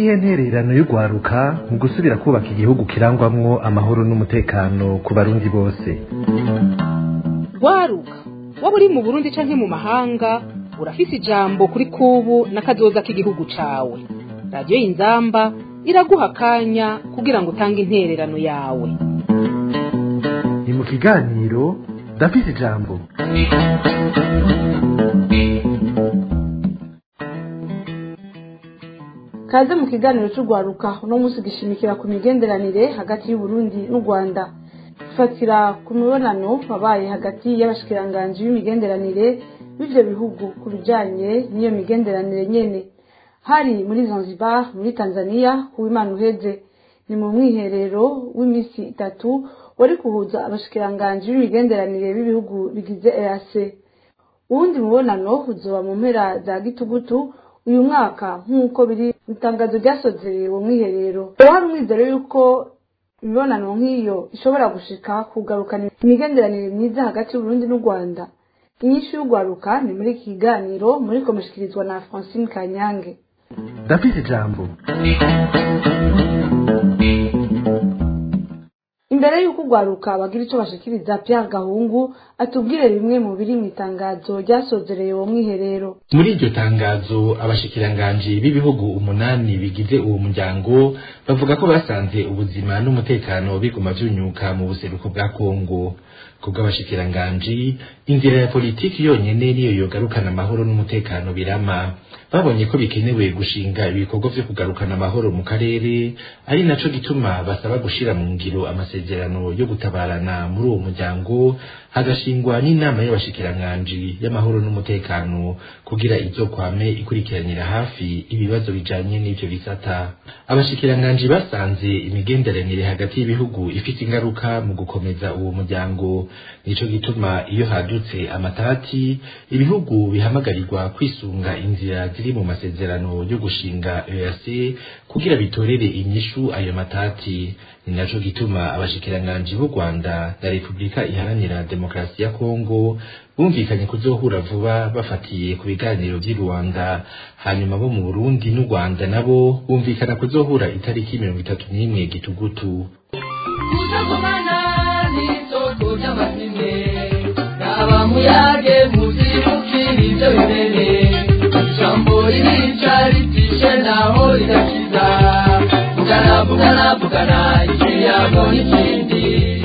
niyihe ntererano y'urwaruka mu gusubira kubaka igihugu kirangwamwo amahoro n'umutekano ku barundi bose rwaruka waba uri mu burundi canke mu mahanga urafise ijambo kuri kubu n'akazoza k'igihugu cawe radiyo y'inzamba iraguha akanya kugira ngo utange intererano yawe ni mu kiganiro ndafise ijambo kaze mu kiganiro cy'urwaruka uno munsi gishimikira ku migenderanire hagati y'uburundi n'u rwanda ifatira ku mibonano wabaye hagati y'abashikiranganji b'imigenderanire b'ivyo bihugu ku bijanye n'iyo migenderanire nyene hari muri zanzibar muri tanzania uwimana uheze ni mu mwiherero w'iminsi itatu wari kuhuza abashikiranganji b'imigenderanire b'ibihugu bigize eac uwundi mubonano uzoba mu mpera za gitugutu uyu mwaka nk'uko biri mu itangazo ryasozereye uwo mwiherero haba hari umwizero y'uko imibonano nk'iyo ishobora gushika kugarukana imigenderanire myiza hagati y'uburundi n'u rwanda inyinshi y'urwaruka ni muri iki kiganiro muri komushikirizwa na francine kanyange ndafise ijambo imbere y'uko urwaruka bagira ico bashikiriza Pierre Gahungu atubwire bimwe mu biri mu itangazo ryasozereye uwo mwiherero muri iryo tangazo abashikiranganji b'ibihugu umunani bigize uwo muryango bavuga ko basanze ubuzima n'umutekano biguma vyunyuka mu buseruko bwa kongo kubw'abashikiranganji inzira ya politiki yonyene niyo yogarukana amahoro n'umutekano birama babonye ko bikenewe gushinga ibikorwa vyo kugarukana amahoro mu karere ari naco gituma basaba gushira mu ngiro amasezerano yo gutabarana muri uwo muryango hagashingwa n'inama y'abashikiranganji y'amahoro n'umutekano kugira izokwame ikurikiranira hafi ibibazo bijanye n'ivyo bisata abashikiranganji basanze imigenderanire hagati y'ibihugu ifite ingaruka mu gukomeza uwo muryango nico gituma iyo hadutse amatati ibihugu bihamagarirwa kwisunga inzira ziri mu masezerano yo gushinga EAC kugira bitorere inyishu ayo matati ni naco gituma abashikiranganji b'u Rwanda na Repubulika iharanira demokarasi ya Kongo bumvikanye kuzohura vuba bafatiye ku biganiro vy'i Rwanda hanyuma bo mu Burundi n'u Rwanda nabo bumvikana kuzohura itariki mirongo itatu n'imwe gitugutu kuzagumana n'isoko ry'amazime n'abamuyage muzibukira ibyo bimene ijambo ririca ritishe naho rigakiza vugana vugana vugana ikiyago n'ikindi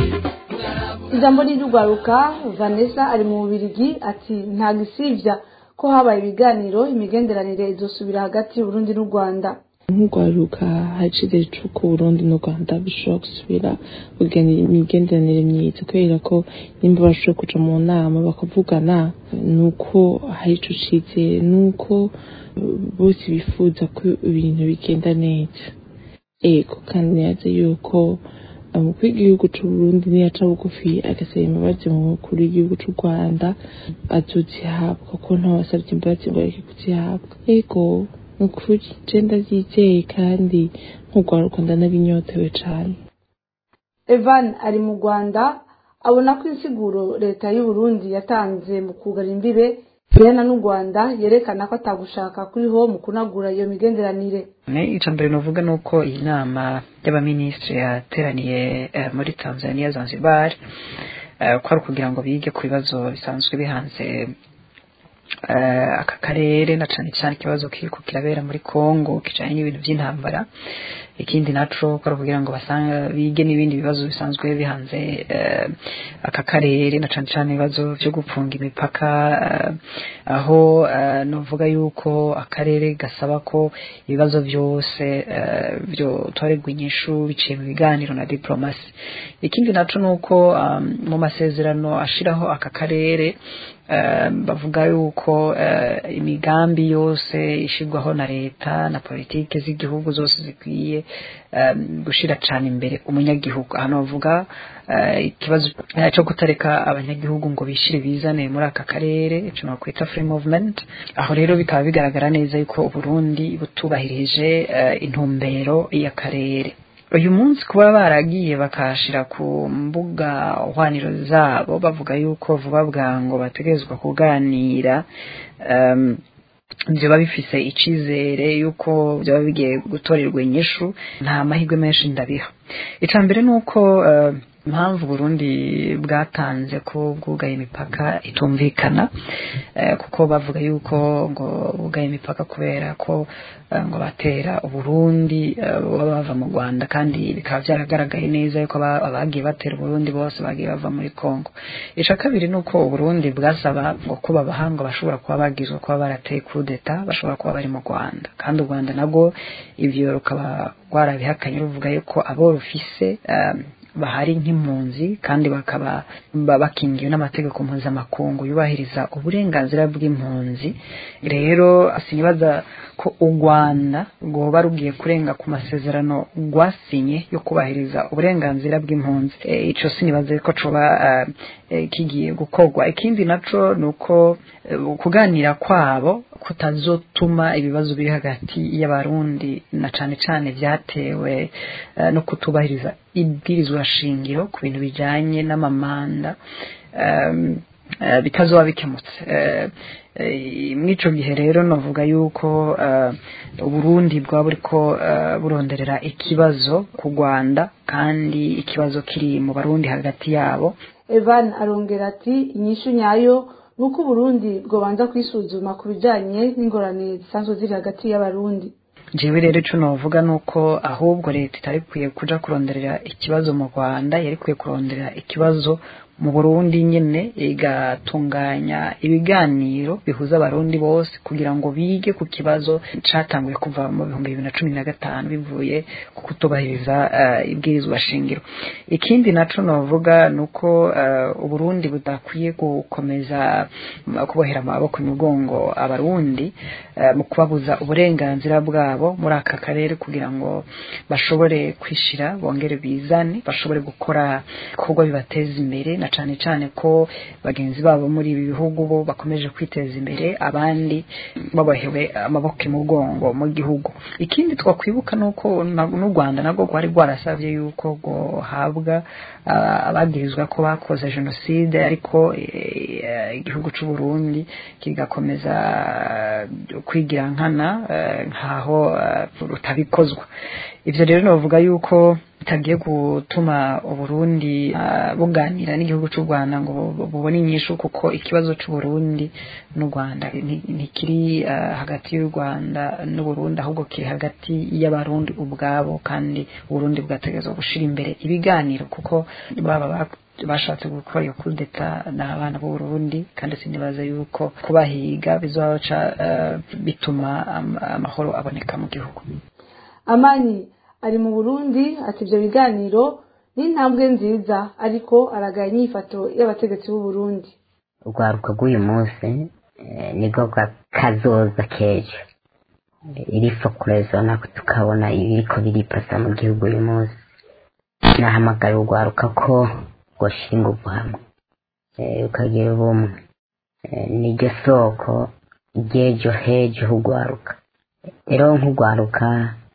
ijambo ry'urwaruka vanessa ari mu bubirigi ati nta gisivya ko habaye ibiganiro imigenderanire izosubira hagati y'uburundi n'u rwanda nk'urwaruka hacize c'uko Burundi n'u Rwanda bishobora gusubira kugena imigenderanire myiza kubera ko nimba bashoboye kuja mu nama bakavugana nuko hari ico cizere nuko bose bifuza ko ibintu bigenda neza ego kandi neza yuko umukuru w'igihugu c'u Burundi niyaca bugufi agasaba imbabazi mu mukuru w'igihugu c'u Rwanda azozihabwa kuko ntawasavye imbabazi ngo areke kuzihabwa ego ukuri je ndavyizeye kandi nk'urwaruka ndanabinyotewe cane evan ari mu rwanda abona ko insiguro leta y'uburundi yatanze mu kugara imbibe bihana n'u rwanda yerekana ko atagushaka kuriho mu kunagura iyo migenderanire icya mbere navuga ni uko iyi nama y'abaminisitiri yateraniye muri tanzania zanzibar ko ari ukugira ngo bige ku bibazo bisanzwe bihanze aka karere na cyane cyane ikibazo kiriko kirabera muri Kongo kijanye n'ibintu by'intambara ikindi naco ko kugira ngo basanga bige n'ibindi bibazo bisanzwe bihanze aka karere na cyane cyane ibibazo byo gupfunga imipaka aho novuga yuko akarere gasaba ko ibibazo byose byo torerwa inyishu biciye mu biganiro na diplomasi ikindi naco nuko mu masezerano ashiraho aka karere bavuga yuko imigambi yose ishirwaho na leta na politike z'igihugu zose zikwiye gushira cyane imbere umunyagihugu hano bavuga ikibazo cyo kutareka abanyagihugu ngo bishire bizane muri aka karere icyo nakwita free movement aho rero bikaba bigaragara neza yuko Burundi butubahirije intumbero y'akarere uyu munsi kuba baragiye bakashira ku mbuga hwaniro zabo bavuga yuko vuba bwango bategerezwa kuganira byaba bifise icizere yuko byaba bigiye gutorerwa inyishu nta mahirwe menshi ndabiha icya mbere ni uko eh, impamvu Burundi bwatanze ko bwugaye imipaka itumvikana eh, kuko bavuga yuko ngo bwugaye imipaka kubera ko eh, ngo batera uburundi eh, baba bava mu rwanda kandi bikaba byaragaragaye neza yuko aba- abagiye batera uburundi bose bagiye bava muri congo icya kabiri ni uko uburundi bwasaba ngo kuba abahanga bashobora kuba bagizwe kuba barateye kudeta bashobora kuba bari mu rwanda kandi u rwanda nabwo ibyo rukaba rwarabihakanye ruvuga yuko abo rufise eh, bahari nk'impunzi kandi bakaba ba- bakingiwe n'amategeko mpuzamakungu yubahiriza uburenganzira bw'impunzi rero sinibaza ko u rwanda rwoba rugiye kurenga ku masezerano rwasinye yo kubahiriza uburenganzira bw'impunzi e, ico sinibaza ko coba eh, eh, kigiye gukorwa ikindi naco ni uko eh, kuganira kwabo kutazotuma ibibazo biri hagati y'abarundi na cane cane vyatewe eh, no kutubahiriza ibwirizwa shingiro ku bintu bijanye n'amamanda um, eh, bitazoba bikemutse Eh, eh, mw'ico gihe rero novuga yuko eh, uburundi bwaba buriko eh, buronderera ikibazo ku rwanda kandi ikibazo kiri mu barundi hagati yabo evan arongera ati inyishu nyayo ni uko uburundi bwobanza kwisuzuma ku bijanye n'ingorane zisanzwe ziri hagati y'abarundi jewe rero ico novuga nuko ahubwo leta itari kwiye kuja kuronderera ikibazo mu rwanda yari kwiye kuronderera ikibazo mu burundi nyene igatunganya ibiganiro bihuza abarundi bose kugira ngo bige ku kibazo catanguye kuva mu bihumbi bibiri na cumi na gatanu bivuye ku kutubahiriza uh, ibwirizwa shingiro ikindi naco novuga nuko uh, uburundi budakwiye gukomeza uh, kubohera amaboko imigongo abarundi uh, mu kubabuza uburenganzira bwabo muri aka karere kugira ngo bashobore kwishira bongere bizane bashobore gukora ibikorwa bibateza imbere na cane cane ko bagenzi babo muri ibi bihugu bo bakomeje kwiteza imbere abandi babohewe amaboko imugongo mu gihugu ikindi twakwibuka nuko na- n'u Rwanda nabwo rwari rwarasavye yuko guhabwa abagirizwa ko bakoze jenoside ariko eh, igihugu c'u Burundi kigakomeza eh, kwigira nkana eh, nkaho eh, rutabikozwa ivyo rero novuga yuko bitagiye gutuma uburundi uh, buganira n'igihugu c'u rwanda ngo bu- bubone inyishu kuko ikibazo c'uburundi n'u rwanda nti- ntikiri uh, hagati y'u rwanda n'uburundi ahubwo kiri hagati y'abarundi ubwabo kandi uburundi bwategerezwa gushira imbere ibiganiro kuko baba bak- bashatse gukora iyo kudeta ni abana b'uburundi kandi sinibaza yuko kubahiga bizoca uh, bituma am- amahoro aboneka mu gihugu amani ari mu burundi ati ibyo biganiro ni intambwe nziza ariko aragaya inyifato y'abategetsi b'u Burundi urwaruka rw'uyu munsi eh, nibwo bwa kazoza k'ejo iripfa kurezona tukabona ibiriko biripasa mu gihugu uyu munsi nahamagara urwaruka ko rwoshyira ingufu hamwe eh, ukagira ubumwe Eh, niryo soko ry'ejo hejo h'urwaruka rero nk'urwaruka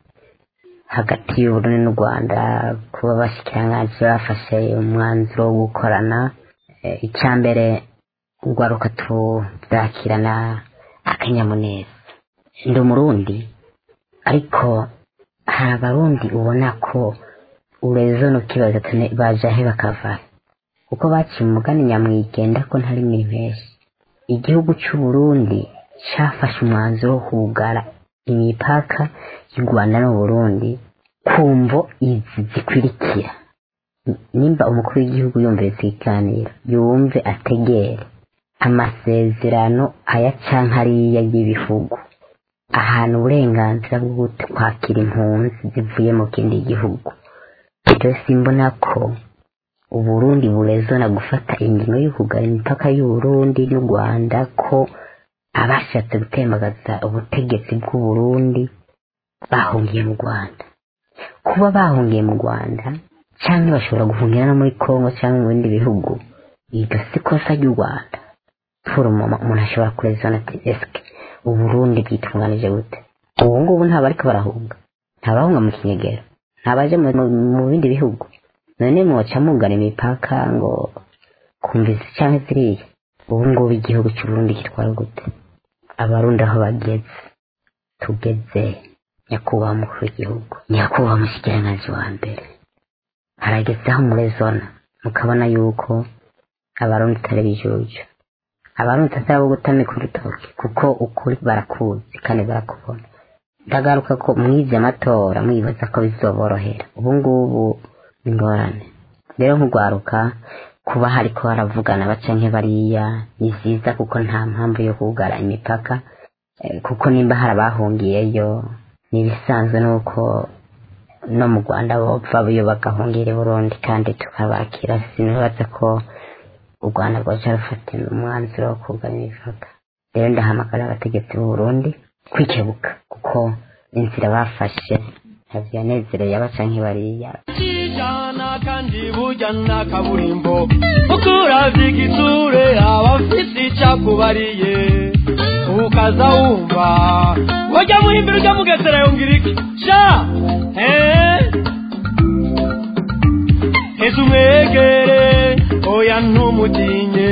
hagati y'uburundi n'u rwanda kuba bashikiranganji bafashe umwanzuro wo gukorana Eh, icya mbere urwaruka tuzakirana akanyamuneza ndi umurundi ariko hari abarundi ubona ko urezo nukibaza ati baje ahe bakava kuko baciye umugani nyamwigenda ko ntari mu impeshyi igihugu c'uburundi cafashe umwanzuro wo kugara imipaka y'u rwanda n'uburundi ku mvo izi zikurikira nimba umukuru w'igihugu yumvise ikiganiro yumve ategere amasezerano aya canke ariya y'ibihugu ahantu uburenganzira bwo kwakira impunzi zivuye mu kindi gihugu rero simbona ko uburundi burezona gufata ingingo yo kugara imipaka y'uburundi n'u rwanda ko abashatse gutembagaza ubutegetsi bw'uburundi bahungiye mu rwanda kuba bahungiye mu rwanda cyangwa bashobora guhungira no muri congo cyangwa mu bindi bihugu iryo si kosa ry'u rwanda foroma umuntu ashobora kurezana ati esike uburundi bwitunganije gute ubu ngubu nta bariko barahunga nta bahunga mu kinyegero nta baje mu, mu, mu bindi bihugu none mwoca mugana imipaka ngo kumvise canke ziriya ubu ngubu igihugu c'uburundi kitwara gute abarundi aho bageze tugeze nyakubahwa umukuru w'igihugu nyakubahwa umushikiranganji wa mbere harageze aho muri zona mukabona yuko abarundi atari bijuju abarundi atari abo gutamika urutoki kuko ukuri barakuzi kandi barakubona ndagaruka ko mwivye amatora mwibaza ko bizoborohera ubu ngubu ni ingorane rero nk'urwaruka kuba hariko baravugana baca nk'ebariya ni vyiza kuko nta mpamvu yo kugara imipaka Eh, kuko nimba hari abahungiyeyo ni ibisanzwe nuko no mu rwanda bopfa iyo bagahungira i burundi kandi tukabakira sinibaza ko u rwanda rwaca rufata umwanzuro wo kugana imipaka rero ndahamagara abategetsi b'u burundi kwikebuka kuko inzira bafashe ntabwo yanezereye abaca nk'ibariya kijana kandi burya na kaburimbo uko uravye igitsure aba afise icakubariye ukaza wumva wajya muhimbira ujya mugesera yongera iki sha eh? ese umwegere oya ntumutinye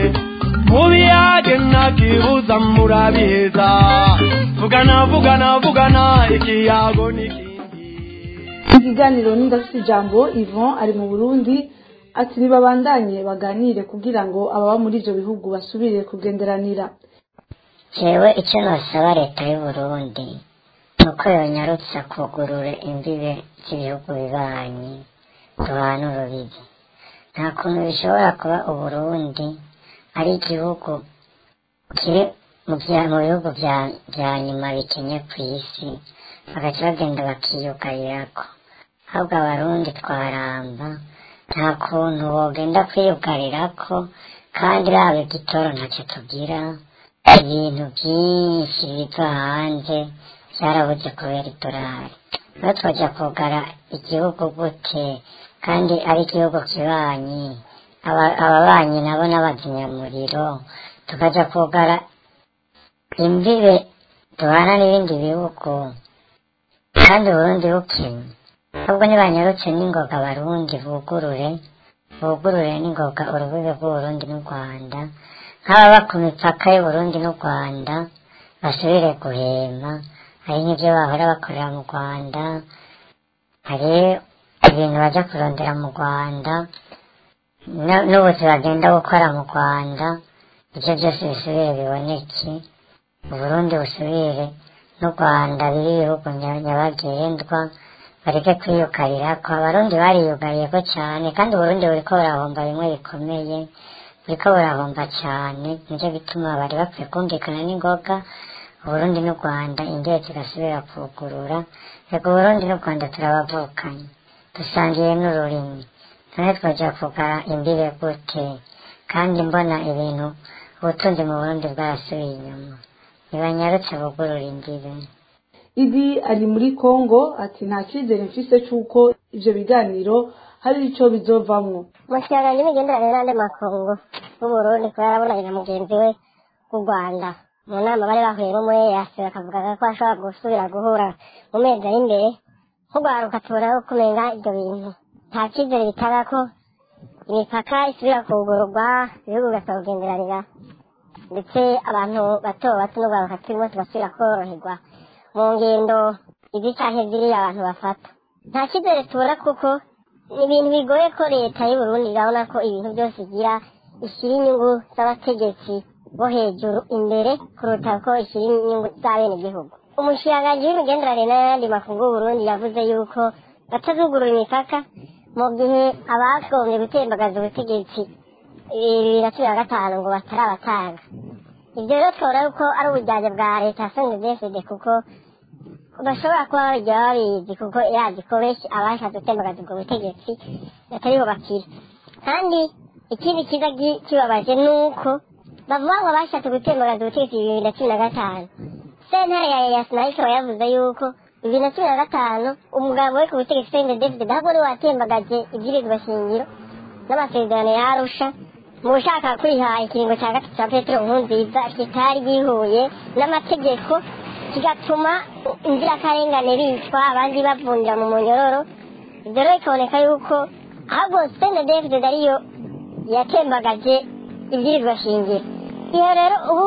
mubiyage ntakibuza murabiheza vugana vugana vugana ikiyago n'ikindi ikiganiro n'indafite ijambo Yvon ari mu burundi ati ntibabandanye baganire kugira ngo ababa muri ibyo bihugu basubire kugenderanira jewe icyo nosaba leta y'u Burundi ni uko yonyarutsa kugurura imbibe z'ibihugu bibanyi duhana urubibi nta kuntu bishobora kuba uburundi ari igihugu kiri mu bya- mu bihugu bya- bya nyuma bikenye ku isi bagaca bagenda bakiyugarirako ahubwo abarundi twaramba nta kuntu wogenda kwiyugarirako kandi raba igitoro ntacyo tugira ibintu byinshi biva hanze byarabuze kubera idolari rero twajya kugara igihugu gute kandi ari igihugu kibanyi aba- ababanyi nabo n'abazimyamuriro tukaja kugara imbibe duhana n'ibindi bihugu kandi uburundi bukenye ahubwo ntibanyarutse n'ingoga abarundi bugurure bugurure n'ingoga urubibe rw'uburundi n'u rwanda nk'ababa ku mipaka y'uburundi n'u rwanda basubire guhema hari nk'ibyo bahora bakorera mu rwanda hari ibintu bajya kurondera mu rwanda n- n'ubuzi bagenda gukora mu rwanda ibyo byose bisubire biboneke uburundi busubire n'u rwanda biri ibihugu nya- nyabagendwa bareke kwiyugarira ko abarundi bariyugariye ko cyane kandi uburundi buriko burahomba bimwe bikomeye buriko burahomba cyane nicyo gituma bari bakwiye kumvikana n'ingoga uburundi n'u rwanda indege zigasubira kugurura reka uburundi n'u rwanda turabavukanye dusangiye n'ururimi none twaja kugara imbibe gute kandi mbona ibintu ubutunzi mu burundi bwarasubiye inyuma ntibanyarutse bugurura imbibe idi ari muri congo ati nta cyizere mfise cy'uko ibyo biganiro hari icyo bizovamwo umushyirangano w'imigenderanire n'andi makungu w'uburundi kuba yarabonanye na mugenzi we w'u rwanda mu nama bari bahuriyemo muri eyasi bakavuga ko ashobora gusubira guhura mu mezi ari imbere nk'urwaruka tubona ko kumenga ibyo bintu nta cyizere bitanga ko imipaka isubira kugururwa ibihugu bigasaba kugenderanira ndetse abantu bato bato n'urwaruka turimo tugasubira koroherwa mu ngendo izi canke ziriya abantu bafata nta cyizere tubona kuko ni ibintu bigoye ko leta y'u Burundi irabona ko ibintu byose igira ishyira inyungu z'abategetsi bo hejuru imbere kuruta ko ishyira inyungu z'abenegihugu umushikiranganji w'imigenderanire n'ayandi makungu y'u Burundi yavuze yuko batazugurura imipaka mu gihe abagombye gutembagaza ubutegetsi bibiri na cumi na gatanu ngo batarabatanga ibyo rero twabona yuko ari ubujyanye bwa leta ya sndfd kuko bashobora kuba babijya babizi kuko irazi ko benshi abashatse gutembagaza ubwo butegetsi batariho bakira kandi ikindi kiza gi- kibabaje ni uko bavuga ngo bashatse gutembagaza ubutegetsi bibiri na cumi na gatanu sentare ya yasi nayo ikaba yavuze yuko bibiri na cumi na gatanu umugabo we ku butegetsi sende david ntabwo niwe watembagaje ibwirizwa shingiro n'amasezerano ya arusha mu gushaka kwiha ikiringo cya gatatu cya petero nkurunziza kitari gihuye n'amategeko kigatuma inzirakarengane bicwa abandi bavundira mu munyororo ibyo rero bikaboneka yuko ahubwo sende david ariyo yatembagaje ibwirizwa shingiro iyo rero ubu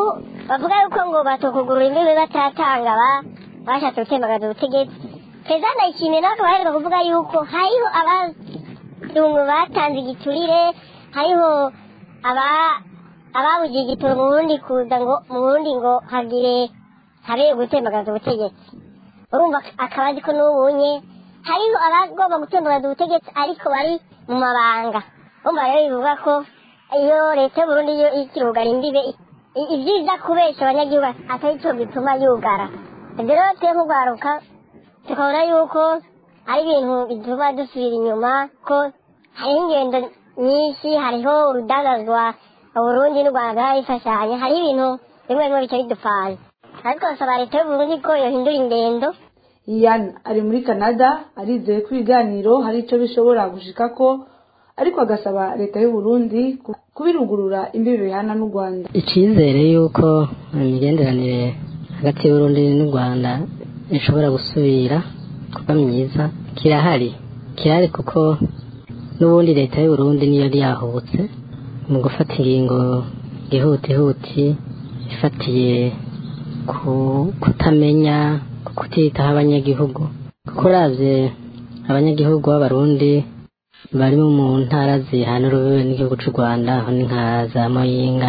bavuga yuko ngo batokugurura imbibi batatanga ba bashatse gutembagaza ubutegetsi perezida ndayishimiye nawe akaba aheruka kuvuga yuko hariho abazungu batanze igiturire hariho aba ababugiye igitoro mu burundi kuza ngo mu burundi ngo hagire habe gutembagaza ubutegetsi urumva akaba azi ko n'ubunye hariho abagomba gutembagaza ubutegetsi ariko bari mu mabanga urumva rero bivuga ko iyo leta y'uburundi yo ikirugara imbibe i- ivyiza kubesha abanyagihugu atari cyo gituma yugara ibyo rero twe nk'urwaruka tukabona yuko ari ibintu bituma dusubira inyuma ko hariho ingendo nyinshi hariho urudandazwa uburundi n'u rwanda bifashanya hariho ibintu bimwe bimwe bica bidupfana ariko basaba leta y'uburundi ko yohindura ingendo iyan ari muri canada arizeye ko ibiganiro hari icyo bishobora gushikako ariko agasaba leta y'u Burundi ku- kubirugurura imbibi bihana n'u rwanda icyizere y'uko imigenderanire hagati y'uburundi n'u rwanda ishobora gusubira kuba myiza kirahari kirahari kuko n'ubundi leta y'uburundi niyo yari yahubutse mu gufata ingingo ihutihuti ifatiye ku kutamenya ku kutitaho abanyagihugu kuko uravye abanyagihugu b'abarundi bari mu ntara zihana urubibe n'igihugu c'u rwanda aho ni nka za moyinga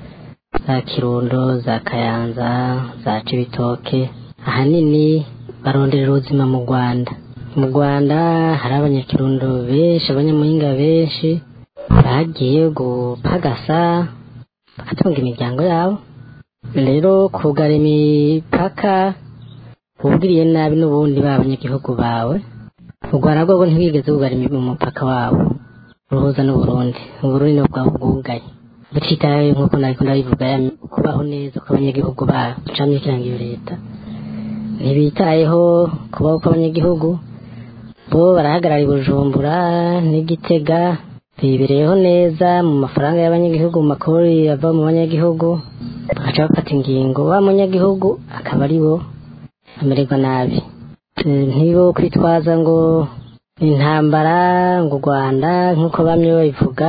za kirundo za kayanza za cibitoke ahanini baronderera ubuzima mu rwanda mu rwanda hari abanyakirundo benshi abanyamuhinga benshi bagiye gupagasa bagatunga imiryango yabo rero kugara imipaka ubwiriye nabi n'ubundi ba banyagihugu bawe u rwanda rwo ntibwigeze bugara umupaka wabo ruhuza n'uburundi uburundi nibwo bwaba bwugaye butitaye nk'uko nariko ndabivuga ya kubaho neza kw'abanyagihugu babo camye kirangiye leta ntibitayeho kubaho kw'abanyagihugu bo barahagarara i bujumbura n'igitega bibereyeho neza mu mafaranga y'abanyagihugu mu makori ava mu banyagihugu bagaca bafata ingingo wa munyagihugu akaba ari bo amererwa nabi Eh, ntibo kwitwaza ngo intambara ngo u rwanda nk'uko bamwe babivuga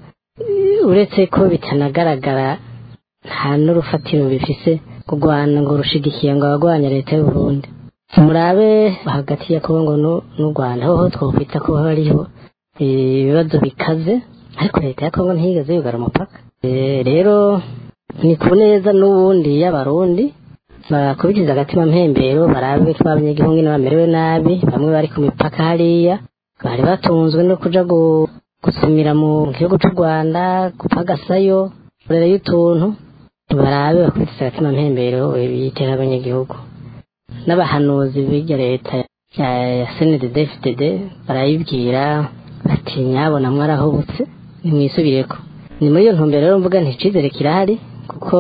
eh, uretse ko bitanagaragara nta n'urufatiro bifise kurwana ngo rushigikiye ngo abagwanya leta y'uburundi murabe hagati ya kongo n'u- n'u rwanda hoho twokwita ko hariho eh, ibibazo bikaze ariko leta ya kongo ntiyigeze yugara umupaka Eh, rero ni ku neza n'ubundi y'abarundi bakubitiza agatima mpembero barabe ko abanyagihugu nyine bamerewe nabi bamwe bari ku mipaka hariya bari batunzwe no kuja gu- gusumira mu gihugu c'u rwanda gupagasayo kurera y'utuntu barabe bakubitiza agatima mpembero bitera abanyagihugu n'abahanuzi b'irya leta ya ya sndd fdd barayibwira bati nyabona mwarahubutse nimwisubireko ni muri iyo ntumbero rero mvuga nti icizere kirahari kuko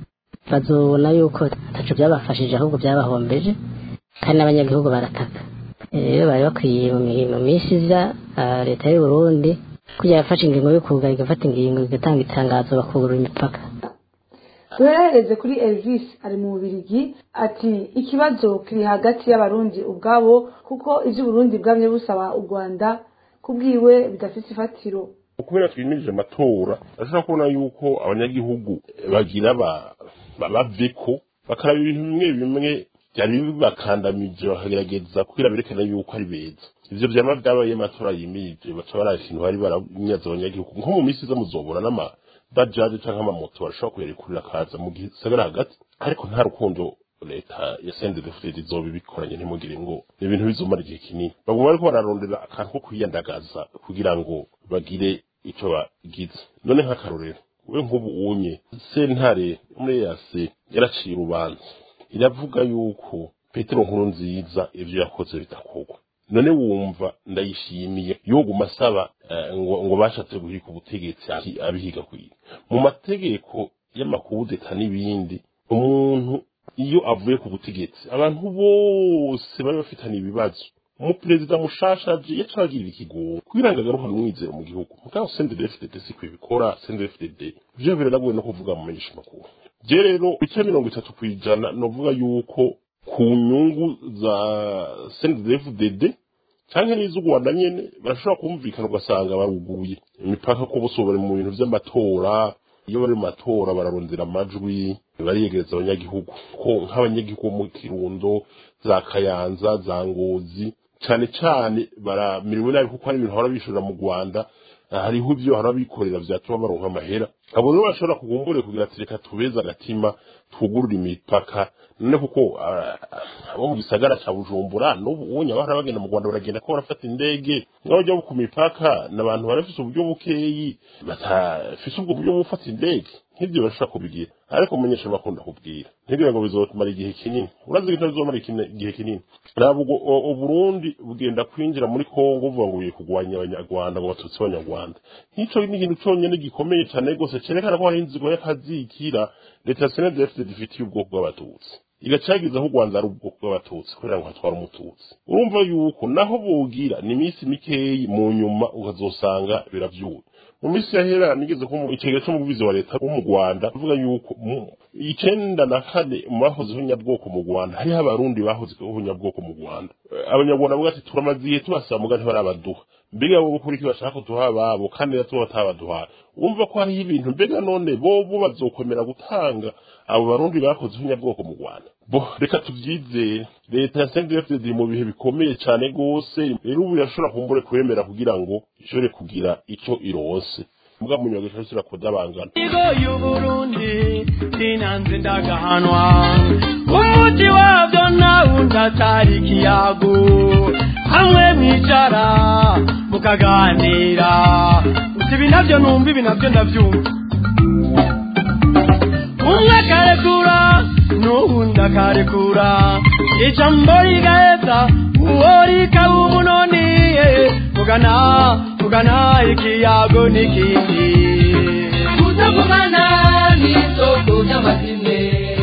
bazobona yuko ataco byabafashije ahubwo byabahombeje kandi n'abanyagihugu barataka Eh, rero bari bakwiye mu mi- mu minsi iza ah, leta y'u Burundi kugira yafashe ingingo yo kugara igafata ingingo igatanga itangazo bakugurura imipaka duherereze kuri elvis ari mu bubirigi ati ikibazo kiri hagati y'abarundi ubwabo kuko iby'uburundi bwamye busaba u rwanda kubwiwe bidafite ifatiro kubera twimirije amatora ashobora kubona yuko abanyagihugu bagira ba- ba- baveko bakaraba ibintu bimwe bimwe byari bibakandamije bakagerageza kugira berekana yuko ari beza ivyo vyama vyabaye amatora yimirije baca baraba ikintu bari baranyaza abanyagihugu nko mu minsi iza muzobona n'amabajaje canke amamoto barashobora kuyarekurira akaza mu gisagara hagati ariko nta rukundo leta ya sendedefuded izoba ibikoranye ntimugire ngo ni ibintu bizomara igihe kinini baguma bariko bararondera akantu ko kwiyandagaza kugira ngo bagire ico bagize none nk'akarorero we nk'ubu unye sentare muri yase yaraciye urubanza iravuga yuko petero nkuru nziza ivyo yakoze bidakorwa none wumva ndayishimiye yoguma asaba eh, ngo, ngo bashatse guhirika ubutegetsi abi- abihiga kwiga mu mategeko y'amakudeta n'ibindi umuntu iyo avuye ku butegetsi abantu bose bari bafitanye ibibazo umuperezida mushasha aje yacagirira ikigongo kugira ngo agarukane umwizero mu gihugu mugabo CNDD-FDD si kwibikora CNDD-FDD vyo biragoye no kuvuga mu menyesha makuru je rero ibice mirongo itatu kw'ijana novuga yuko ku nyungu za CNDD-FDD canke n'iz'u Rwanda nyene barashobora kumvikana ugasanga baruguruye imipaka ko bose ubu bari mu bintu vy'amatora iyo bari mu matora bararondera amajwi bariyegereza abanyagihugu ko nk'abanyagihugu mu kirundo za kayanza za ngozi cyane cyane baramiriwe nabi kuko hari ibintu bahora bishorera mu rwanda hariho ibyo bahora bikorera byatuma baronka amahera abo rero bashobora kugumbure kugira ati reka tubeze agatima twugurure imipaka none kuko abo mu gisagara ca bujumbura n'ubu ubonye abahora bagenda mu rwanda baragenda ko barafata indege n'abajya ku mipaka ni abantu barafise uburyo bukeyi batafise ubwo buryo bwo gufata indege nk'ibyo bashobora kubigira ariko umunyesha bakunda kubwira ntibwira ngo bizomara igihe kinini urazi ko bizomara igihe kinini ntabwo uburundi bugenda kwinjira muri kongo buvuga ngo bugiye kurwanya abanyarwanda ngo batutsi abanyarwanda nk'icyo ni ikintu cyonyine gikomeye cyane rwose cyerekana ko hari inzigo y'akazikira leta ya senede efuperi ifitiye ubwoko bw'abatutsi igacagiza aho u rwanda ari ubwoko bw'abatutsi kugira ngo hatware umututsi urumva yuko naho bogira ni iminsi mikeyi mu nyuma ukazosanga biravyuye mu minsi yahera nigeze ko ikigega c'umuvugizi wa leta wo mu rwanda avuga yuko icenda na kane mu bahozeho nyabwoko mu rwanda hariho abarundi bahozeho nyabwoko mu rwanda abanyarwanda bavuga ati turamaze igihe tubasaba muga ntibarabaduha mbega bo kuri iki bashaka kuduha ababo kandi natwe batabaduha wumva ko hariho ibintu mbega none bo bo bazokomera gutanga abo barundi bakozeho nyabwoko mu rwanda bo reka tubyizere leta ya sendefd mu bihe bikomeye cyane rwose rero ubu irashobora kumbure kwemera kugira ngo ishobore kugira icyo irose mbwa munyogesha sira kudabangana igo y'uburundi sinanze ndagahanwa umuti wabyo nawundi atari ikiyago hamwe mwicara mukaganira uti ibi nabyo numva ibi nabyo ndabyumva umwe akarekura n'uwundi akarekura ijambo rigaheza uwo rikaba umunoni mugana mugana ikiyago n'ikindi kutavugana n'isoko ry'amazine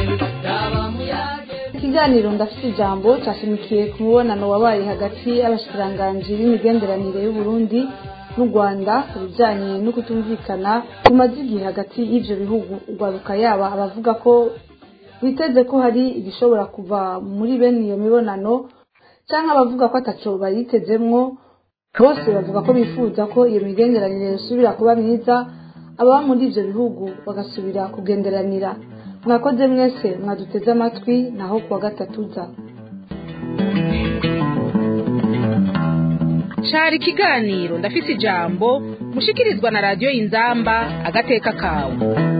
ikiganiro ndafite ijambo cyashimikiye ku mubonano wabaye hagati y'abashikiranganji b'imigenderanire y'uburundi n'u rwanda ku bijyanye no kutumvikana kumaze igihe hagati y'ibyo bihugu urwaruka yaba abavuga ko biteze ko hari igishobora kuva muri bene iyo mibonano cyangwa abavuga ko ataco bayitezemwo bose bavuga ko bifuza ko iyo migenderanire isubira kuba myiza ababa muri ibyo bihugu bagasubira kugenderanira mwakoze mwese mwaduteze amatwi naho kuwa gatatu uza cari ikiganiro ndafise ijambo mushikirizwa na radiyo inzamba agateka kawe